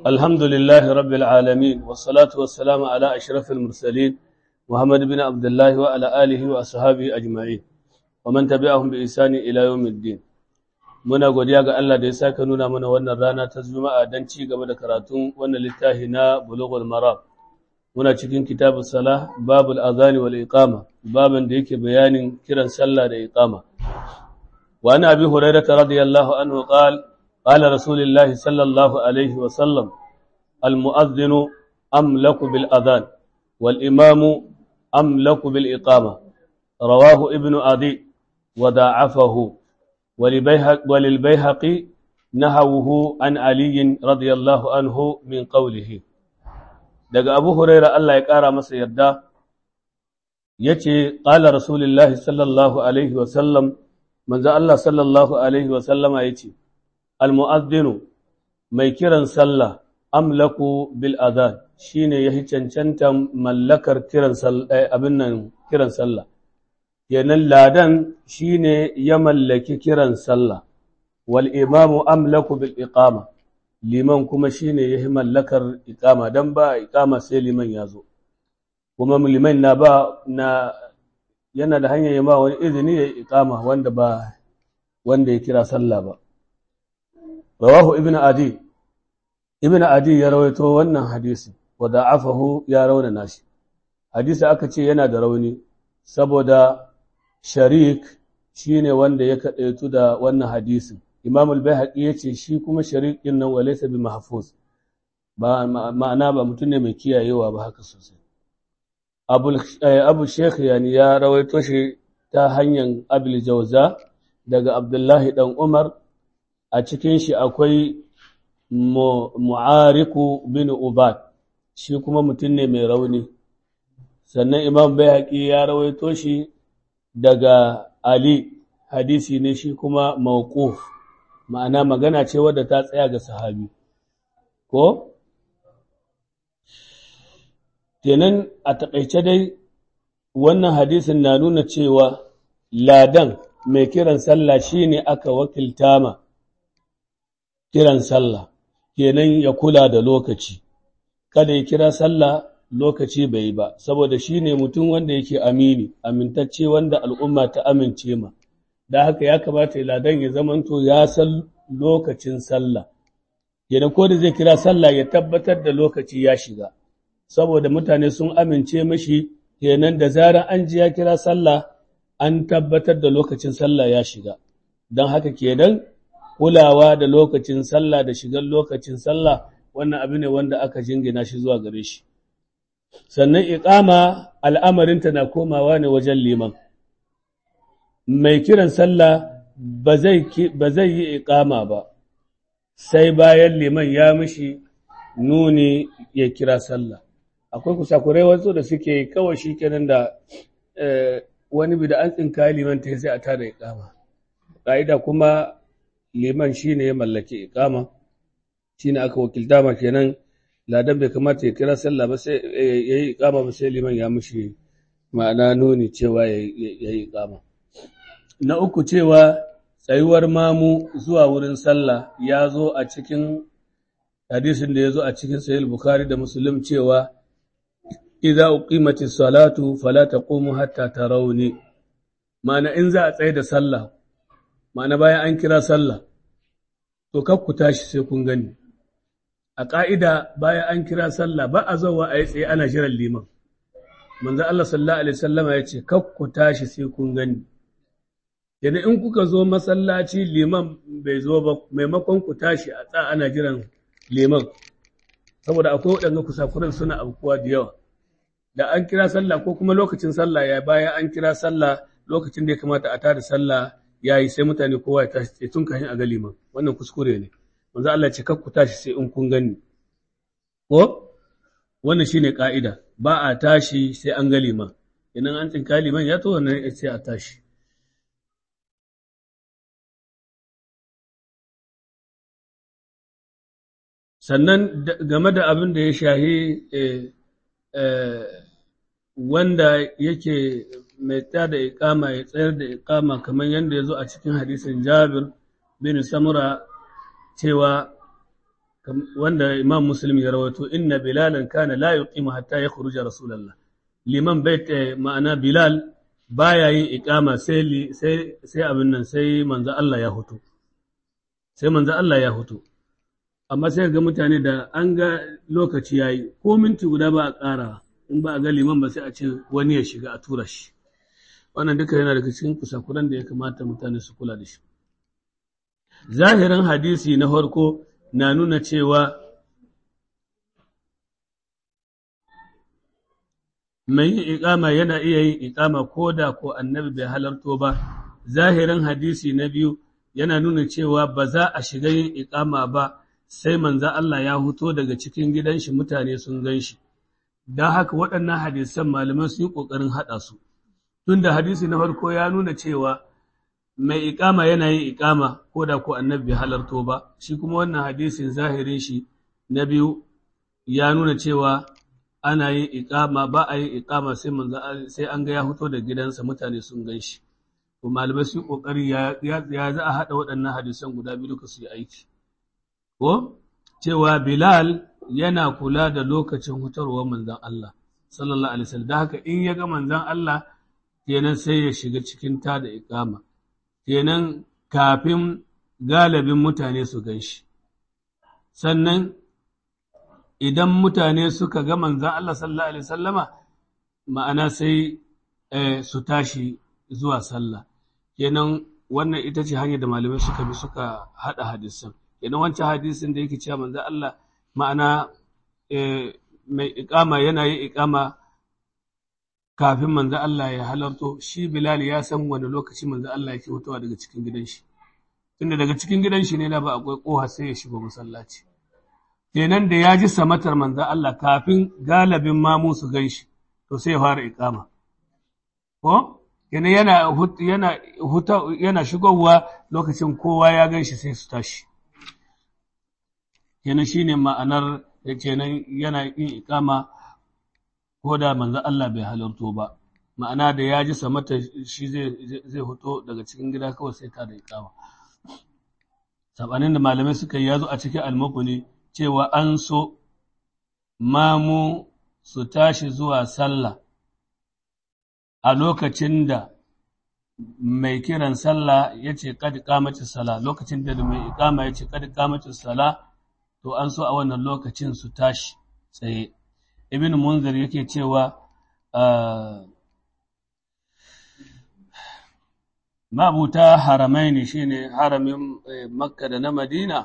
الحمد لله رب العالمين والصلاة والسلام على أشرف المرسلين محمد بن عبد الله وعلى آله وأصحابه أجمعين ومن تبعهم بإحسان إلى يوم الدين muna godiya ga Allah da ya saka nuna mana wannan rana ta Juma'a don ci gaba da karatun wannan littafi na Bulughul Maram muna cikin kitabus salah babul azani wal iqama baban da yake bayanin kiran sallah da iqama wa ana abi hurairah radiyallahu anhu qala qala rasulullahi sallallahu alaihi wa sallam al mu'adhdhinu amlaku bil adhan wal imamu amlaku bil iqama rawahu ibnu adi wa da'afahu وللبيهقي نهوه عن علي رضي الله عنه من قوله daga Abu Huraira Allah ya ƙara masa yarda yace qala rasulullahi sallallahu alaihi wa sallam manzo Allah sallallahu alaihi wa sallama yace al mu'adhdhinu mai kiran sallah amlaku bil adhan shine yahi cancanta mallakar kiran sallah abin nan kiran sallah kenan ladan shine ya mallaki kiran sallah wal imamu amlaku bil iqama liman kuma shine ya mallakar iqama dan ba iqama sai liman ya zo kuma liman na ba na yana da hanyar ya ma wani izini ya iqama wanda ba wanda ya kira sallah ba rawahu ibnu adi ibnu adi ya rawaito wannan hadisi wa da'afahu ya raunana shi hadisi aka ce yana da rauni saboda sharik shi ne wanda ya kaɗaitu da wannan hadisin imam al-bayhaqi ya ce shi kuma sharik ɗin nan walaisa bi mahfuz ba ma'ana ba mutum ne mai kiyayewa ba haka sosai abu sheikh yani ya rawaito shi ta hanyar abil jauza daga abdullahi dan umar a cikin shi akwai mu'ariku bin ubad shi kuma mutum ne mai rauni sannan imam bayhaqi ya rawaito shi daga Ali hadisi ne shi kuma mawquf ma'ana magana ce wadda ta tsaya ga sahabi ko kenan a taƙaice dai wannan hadisin na nuna cewa ladan mai kiran sallah shine aka wakilta ma kiran sallah kenan ya kula da lokaci kada ya kira sallah lokaci bai yi ba saboda shi ne mutum wanda yake amini amintacce wanda al'umma ta amince ma da haka ya kamata ladan ya zamanto ya san lokacin sallah yana ko da zai kira sallah ya tabbatar da lokaci ya shiga saboda mutane sun amince mashi kenan da zarar an ji ya kira sallah an tabbatar da lokacin sallah ya shiga don haka kenan kulawa da lokacin sallah da shigar lokacin sallah wannan abu ne wanda aka jingina shi zuwa gare shi sannan iƙama al'amarinta na komawa ne wajen liman. Mai kiran sallah ba zai yi iƙama ba, sai bayan liman ya mishi nuni ya kira sallah. Akwai kusakurai wasu da suke kawai shi kenan da wani bi da an tsinka liman ta sai a tada iƙama. Ƙa'ida kuma liman shi ne ya mallaki iƙama, shi ne aka wakilta ma kenan. ladan bai kamata ya kira sallah ba sai ya yi ikama ba sai liman ya mushi ma'ana nuni cewa ya yi ikama na uku cewa tsayuwar mamu zuwa wurin sallah ya zo a cikin hadisin da ya zo a cikin sahih bukhari da muslim cewa idza uqimati salatu fala taqumu hatta tarawni ma'ana in za a tsaye da sallah ma'ana bayan an kira sallah to kar ku tashi sai kun gani a ƙa'ida bayan an kira sallah ba a zauwa a yi tsaye ana jiran liman. Manzan Allah sallallahu Alaihi sallama ya ce, ku tashi sai kun gani. Yana in kuka zo masallaci liman bai zo ba maimakon ku tashi a tsa ana jiran liman. Saboda akwai waɗanda kusakuran suna abubuwa da yawa. Da an kira sallah ko kuma lokacin sallah ya bayan an kira sallah lokacin da ya kamata a tada sallah ya yi sai mutane kowa ya tashi tun kafin a ga liman. Wannan kuskure ne. manzo Allah ce kakku tashi sai in kun gani ko wannan shine ka'ida ba a tashi sai an ga liman idan an tsinka liman ya to wannan sai a tashi sannan game da abin da ya shahi wanda yake mai tsaya da iƙama ya tsayar da iƙama kamar yadda ya zo a cikin hadisin jabir bin samura cewa wanda imam muslim ya rawaito inna bilalan kana la yuqimu hatta yakhruja rasulullah liman bait ma'ana bilal baya yin iqama sai sai sai abin nan sai manzo Allah ya hutu sai manzo Allah ya hutu amma sai ga mutane da an ga lokaci yayi ko minti guda ba a ƙara in ba a ga liman ba sai a ce wani ya shiga a tura shi wannan duka yana daga cikin kusakuran da ya kamata mutane su kula da shi zahirin hadisi na farko na nuna cewa mai yin iƙama yana iya yin iƙama ko da ko annabi bai halarto ba zahirin hadisi na biyu yana nuna cewa ba za a shiga yin iƙama ba sai manza Allah ya huto daga cikin gidan shi mutane sun gan shi don haka waɗannan hadisan malaman sun yi ƙoƙarin haɗa su tunda hadisi na farko ya nuna cewa mai iƙama yana yin iƙama ko da ko annabi bai halarto ba shi kuma wannan hadisin zahirin shi na biyu ya nuna cewa ana yin iƙama ba a yin iƙama sai manzo sai an ga ya fito da gidansa mutane sun gan shi to malamai su kokari ya ya za a hada waɗannan hadisan guda biyu duka su yi aiki ko cewa Bilal yana kula da lokacin hutarwar manzon Allah sallallahu alaihi wasallam da haka in ya ga manzon Allah kenan sai ya shiga cikin ta da iƙama kenan kafin galibin mutane su gan shi sannan idan mutane suka ga manzan Allah sallallahu Alaihi sallama ma'ana sai su tashi zuwa sallah kenan wannan ita ce hanyar da malamai suka bi suka haɗa hadisan kenan wancan hadisin da yake cewa manzan Allah ma'ana mai ikama yana yin ikama kafin manzan Allah ya halarto shi Bilal ya san wani lokaci manzan Allah yake fitowa daga cikin gidan shi tunda daga cikin gidan shi ne da ba akwai koha sai ya shiga masallaci kenan da ya ji samatar manzan Allah kafin galibin mamu su gan shi, to sai ya fara ikama. Ko? Kenan yana, yana, yana shigowa lokacin kowa ya gan shi sai su tashi. Kenan shi ne ma'anar da kenan yana yin ikama ko da manzan Allah bai halarto ba. Ma'ana da ya ji samatar shi zai hoto daga cikin gida kawai sai ta da ikama. Sabanin da malamai suka yi ya zo a cikin almukuni cewa an so mamu su tashi zuwa sallah a lokacin da mai kiran sallah ya ce kadi kamacin sala lokacin da mai ikama ya ce kadi kamacin sala to an so a wannan lokacin su tashi tsaye ibn munzir yake cewa mabuta haramai ne shine haramin makka da na madina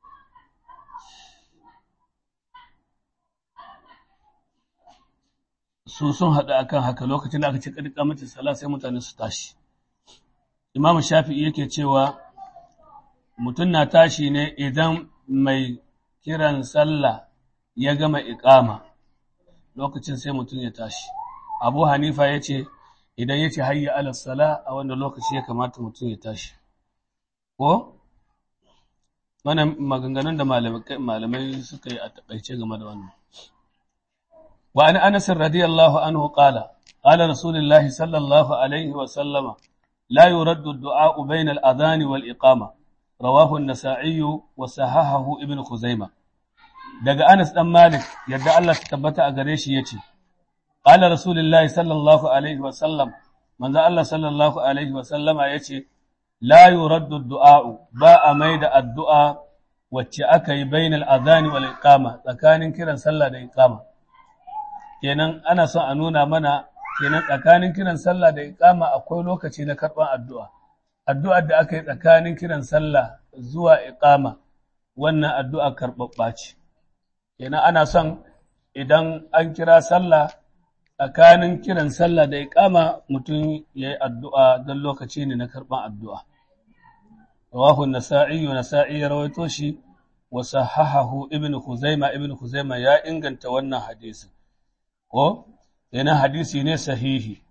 su sun haɗu akan haka lokacin da aka ce ƙarƙa mace sala sai mutane su tashi imam shafi'i yake cewa mutum na tashi ne idan mai kiran sallah ya gama iƙama lokacin sai mutum ya tashi abu hanifa ya ce idan ya ce hayya ala sala a wanda lokaci ya kamata mutum ya tashi ko wannan maganganun da malamai suka yi a taƙaice game da wannan وعن أنس رضي الله عنه قال قال رسول الله صلى الله عليه وسلم لا يرد الدعاء بين الأذان والإقامة رواه النسائي وصححه ابن خزيمة daga Anas dan Malik yadda Allah ta tabbata a gare shi yace qala rasulullahi sallallahu alaihi wa sallam manzo Allah sallallahu alaihi wa sallama yace la yuraddu du'a ba a maida addu'a wacce aka yi bainal adhani wal iqama tsakanin kiran sallah da iqama kenan ana son a nuna mana kenan tsakanin kiran sallah da iqama akwai lokaci na karɓar addu'a addu'ar da aka yi tsakanin kiran sallah zuwa iqama wannan addu'a karɓaɓɓa ce kenan ana son idan an kira sallah tsakanin kiran sallah da iqama mutum ya yi addu'a don lokaci ne na karɓar addu'a rawahu nasa'i nasa'i ya rawaito shi wa sahahahu ibn Khuzaima ibn Khuzaima ya inganta wannan hadisin ko yana hadisi ne sahihi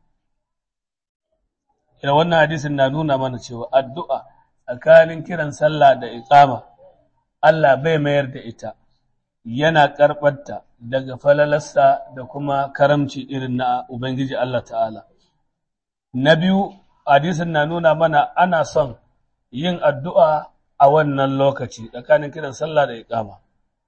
ina wannan hadisin na nuna mana cewa addu'a tsakanin kiran sallah da iqama Allah bai mayar da ita yana karɓarta daga falalarsa da kuma karamci irin na Ubangiji Allah ta'ala. Na biyu, hadisin na nuna mana ana son yin addu'a a wannan lokaci tsakanin kiran sallah da iqama.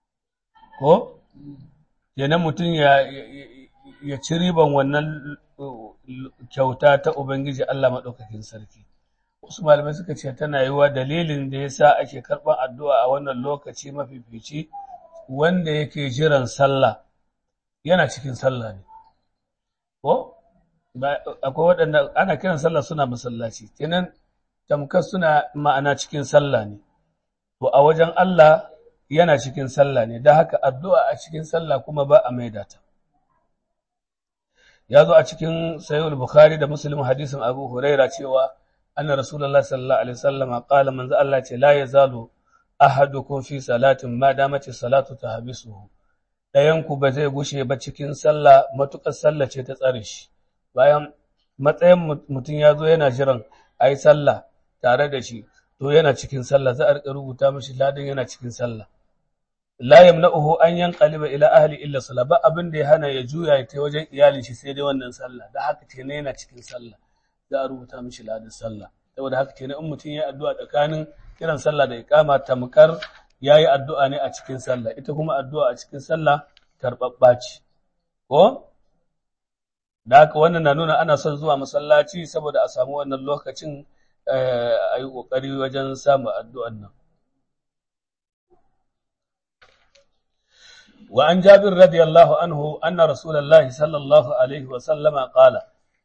ko kenan mutum ya ya ci riban wannan kyauta ta ubangiji Allah maɗaukakin sarki wasu malamai suka ce tana yiwa dalilin da yasa ake karɓar addu'a a wannan lokaci mafifici wanda yake jiran sallah yana cikin sallah ne ko akwai waɗanda ana kiran sallah suna masallaci kenan tamkar suna ma'ana cikin sallah ne to a wajen Allah yana cikin sallah ne da haka addu'a a cikin sallah kuma ba a maida ta ya zo a cikin sayyid bukhari da muslim hadisin abu huraira cewa anna rasulullahi sallallahu alaihi wasallam qala manzo Allah ce la yazalu ahadukum fi salatin ma damati salatu tahbisuhu dayan ku ba zai gushe ba cikin sallah matukar sallah ce ta tsare shi bayan matsayin mutum ya zo yana jiran ayi sallah tare da shi to yana cikin sallah za a rika rubuta mishi ladan yana cikin sallah la yamna'uhu an yanqaliba ila ahli illa salah ba abin da ya hana ya juya ya tai wajen iyalin shi sai dai wannan sallah da haka kenan yana cikin sallah za a rubuta mishi ladan sallah saboda haka kenan in mutum ya addu'a tsakanin kiran sallah da iqama tamkar yayi addu'a ne a cikin sallah ita kuma addu'a a cikin sallah karbabba ce ko da haka wannan na nuna ana son zuwa masallaci saboda a samu wannan lokacin a yi ƙoƙari wajen samun addu'an nan وعن جابر رضي الله عنه أن رسول الله صلى الله عليه وسلم قال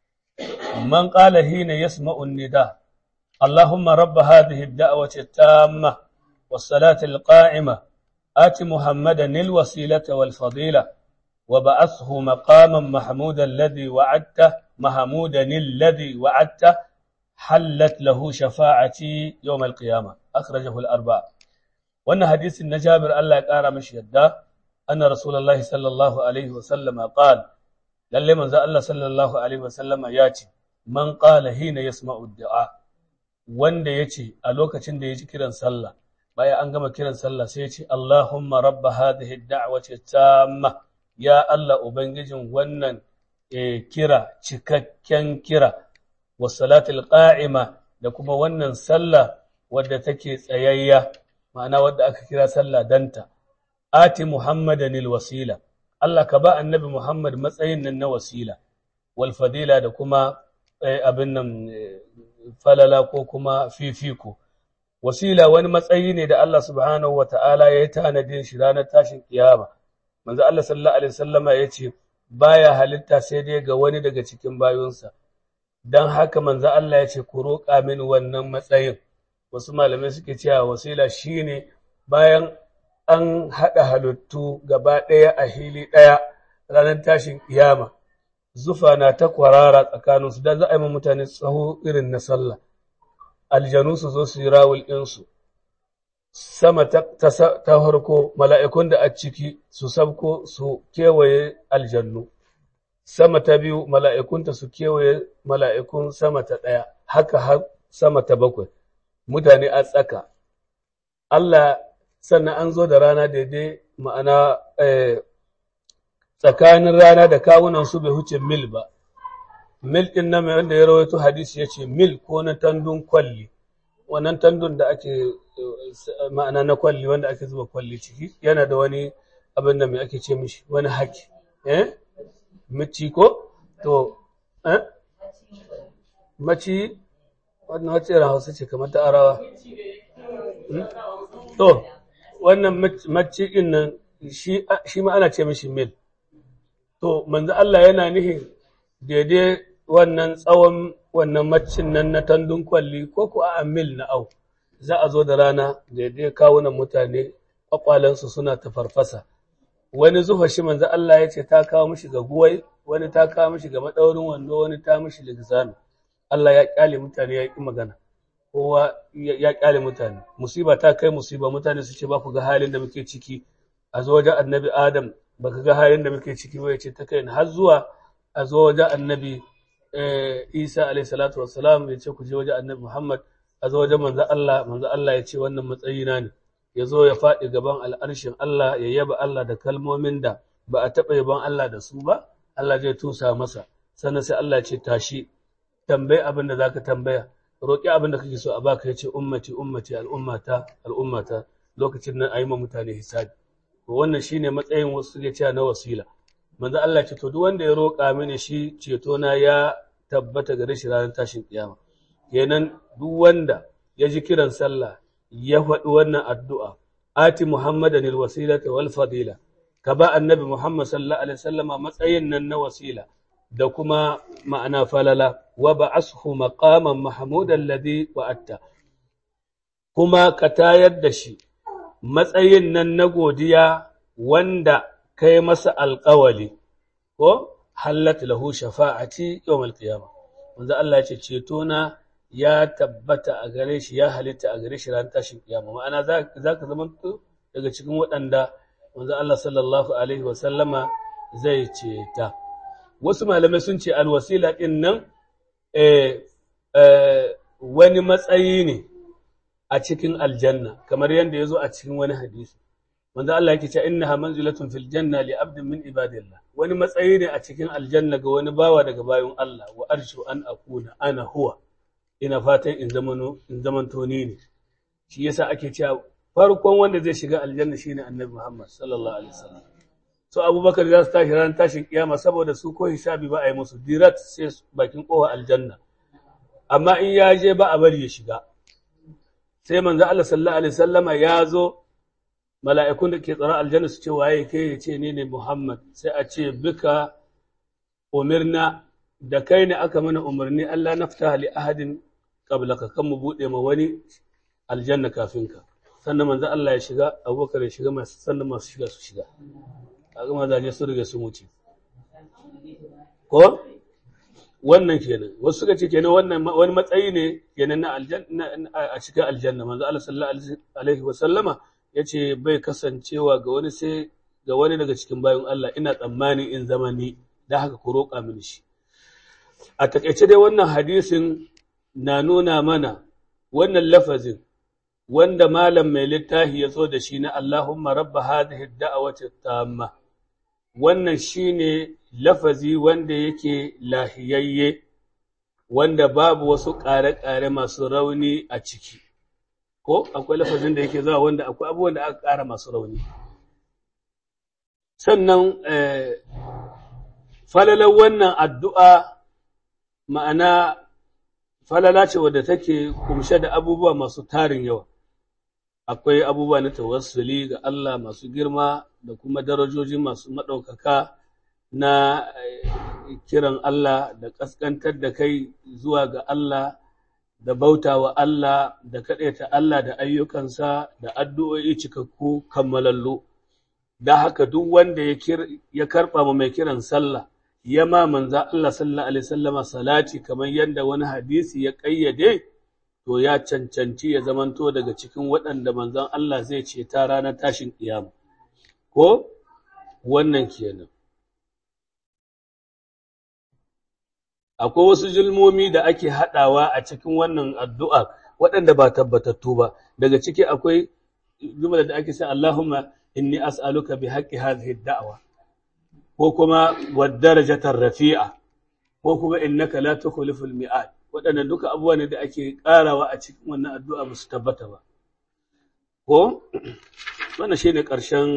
من قال حين يسمع النداء اللهم رب هذه الدعوة التامة والصلاة القائمة آت محمدا الوسيلة والفضيلة وبعثه مقاما محمودا الذي وعدته محمودا الذي وعدته حلت له شفاعتي يوم القيامة أخرجه الأربعة وأن حديث النجابر الله قال مش يده أن رسول الله صلى الله عليه وسلم قال للي من الله صلى الله عليه وسلم ياتي من قال حين يسمع الدعاء wanda ya ce a lokacin da ya ji kiran sallah baya an gama kiran sallah sai ya ce Allahumma rabba hadhihi da'wati tamma ya Allah ubangijin wannan kira cikakken kira wa salatul qa'ima da kuma wannan sallah wadda take tsayayya ma'ana wadda aka kira sallah danta ati Muhammadan wasila Allah ka ba annabi Muhammad matsayin nan na wasila wal fadila da kuma abin nan falala ko kuma fifiko wasila wani matsayi ne da Allah subhanahu wata'ala ya yi tanadin shi ranar tashin kiyama manzo Allah sallallahu alaihi wasallama ya ce baya halitta sai dai ga wani daga cikin bayunsa dan haka manzo Allah ya ce ku roƙa min wannan matsayin wasu malamai suke cewa wasila shine bayan an haɗa halittu gaba ɗaya a hili ɗaya ranar tashin ƙiyama zufa na ta kwarara tsakaninsu da za a yi ma mutane tsaho irin na sallah aljanu su zo su yi rawul ɗinsu sama ta harko mala'ikun da a ciki su sabko su kewaye aljannu sama ta biyu mala'ikunta su kewaye mala'ikun sama ta ɗaya haka har sama ta bakwai mutane a tsaka Allah sannan an zo da rana daidai ma'ana tsakanin rana da kawunan su bai huce mil ba mil ɗin nan wanda ya rawaito hadisi ya ce mil ko na tandun kwalli wannan tandun da ake ma'ana na kwalli wanda ake zuba kwalli ciki yana da wani abin da mai ake ce mishi wani haki eh mici ko to eh maci wannan wacce hausa ce kamar ta arawa to wannan maciƙin nan shi ma ana ce mishi mil. To, manzo Allah yana nihin daidai wannan tsawon wannan macin nan na tandun kwalli ko ku a mil na au, za a zo da rana daidai kawunan mutane ƙwaƙwalensu suna ta farfasa. Wani zufa shi manzo Allah ya ce ta kawo mishi ga guwai, wani ta kawo mishi ga maɗaurin wando, wani ta mishi ligzami. Allah ya ƙyale mutane ya ƙi magana. kowa ya kyale mutane musiba ta kai musiba mutane su ce ba ku ga halin da muke ciki a zo wajen annabi adam ba ka ga halin da muke ciki ba ya ce ta kai har zuwa a zo wajen annabi isa alaihi salatu wassalam ya ce ku je wajen annabi muhammad a zo wajen manzo Allah manzo Allah ya ce wannan matsayi na ne ya zo ya faɗi gaban al'arshin Allah ya yaba Allah da kalmomin da ba a taɓa yaban Allah da su ba Allah zai tusa masa sannan sai Allah ya ce tashi tambayi abin da zaka tambaya roƙi abin da kake so a baka yace ummati ummati al'ummata al'ummata lokacin nan ayi ma mutane hisabi to wannan shine matsayin wasu suke cewa na wasila manzo Allah ce to duk wanda ya roƙa mini shi ceto na ya tabbata gare shi ranar tashin kiyama kenan duk wanda ya ji kiran sallah ya faɗi wannan addu'a ati muhammadan alwasilata wal fadila ka ba annabi muhammad sallallahu alaihi wasallama matsayin nan na wasila da kuma ma'ana falala wa ba'ashu maqaman mahmudan ladhi wa'atta kuma ka tayar da shi matsayin nan na godiya wanda kai masa alƙawali ko hallat lahu shafa'ati yawmal qiyamah manzo Allah ya ce ceto na ya tabbata a gare shi ya halitta a gare shi ran tashin kiyama ma'ana za ka zama daga cikin waɗanda manzo Allah sallallahu alaihi wa sallama zai ceta wasu malamai sun ce alwasila din nan wani matsayi ne a cikin aljanna kamar yadda ya zo a cikin wani hadisi manzo Allah yake cewa innaha manzilatun fil janna li abdin min ibadillah wani matsayi ne a cikin aljanna ga wani bawa daga bayan Allah wa arshu an akuna ana huwa ina fatan in zamano in zamanto ni ne shi yasa ake cewa farkon wanda zai shiga aljanna shine annabi Muhammad sallallahu alaihi wasallam so Abubakar za su tashi ran tashin kiyama saboda su ko hisabi ba a yi musu direct sai bakin kowa aljanna amma in ya je ba a bari ya shiga sai manzo Allah sallallahu alaihi wasallama ya zo mala'ikun da ke tsara aljanna su ce waye kai ya ce ni ne Muhammad sai a ce bika umirna da kai ne aka mana umarni Allah nafta li ahadin qablaka kan mu bude ma wani aljanna kafin ka sannan manzo Allah ya shiga Abubakar ya shiga masu sannan masu shiga su shiga kaga mazaje su riga su wuce ko wannan kenan wasu suka ce kenan wannan wani matsayi ne kenan na aljanna a cikin aljanna manzo Allah sallallahu alaihi wa sallama yace bai kasancewa ga wani sai ga wani daga cikin bayan Allah ina tsammani in zama ni da haka ku roƙa mini shi a takaice dai wannan hadisin na nuna mana wannan lafazin wanda malam mai littafi ya zo da shi na Allahumma rabba hadhihi da'awati tamma wannan shine lafazi wanda yake lahiyayye wanda babu wasu ƙare-ƙare masu rauni a ciki ko akwai lafazin da yake zuwa wanda akwai abubuwan da aka ƙara masu rauni sannan falalar wannan addu'a ma'ana falala ce wadda take kumshe da abubuwa masu tarin yawa akwai abubuwa na tawassuli ga Allah masu girma da kuma darajoji masu maɗaukaka na kiran Allah da ƙasƙantar da kai zuwa ga Allah da bauta wa Allah da kaɗaita Allah da ayyukansa da addu'o'i cikakku kammalallu da haka duk wanda ya karɓa ma mai kiran sallah ya ma manza Allah sallallahu alaihi wasallama salati kamar yadda wani hadisi ya ƙayyade to ya cancanci ya zamanto daga cikin waɗanda manzon Allah zai ce ta ranar tashin ƙiyama ko wannan kenan akwai wasu julmomi da ake haɗawa a cikin wannan addu'a waɗanda ba tabbatattu ba daga ciki akwai jumla da ake sai Allahumma inni as'aluka bi haqqi hadhihi da'wa ko kuma wad darajatar rafi'a ko kuma innaka la tukhliful mi'ad waɗannan duka abubuwa ne da ake ƙarawa a cikin wannan addu'a ba su tabbata ba ko wannan shine ƙarshen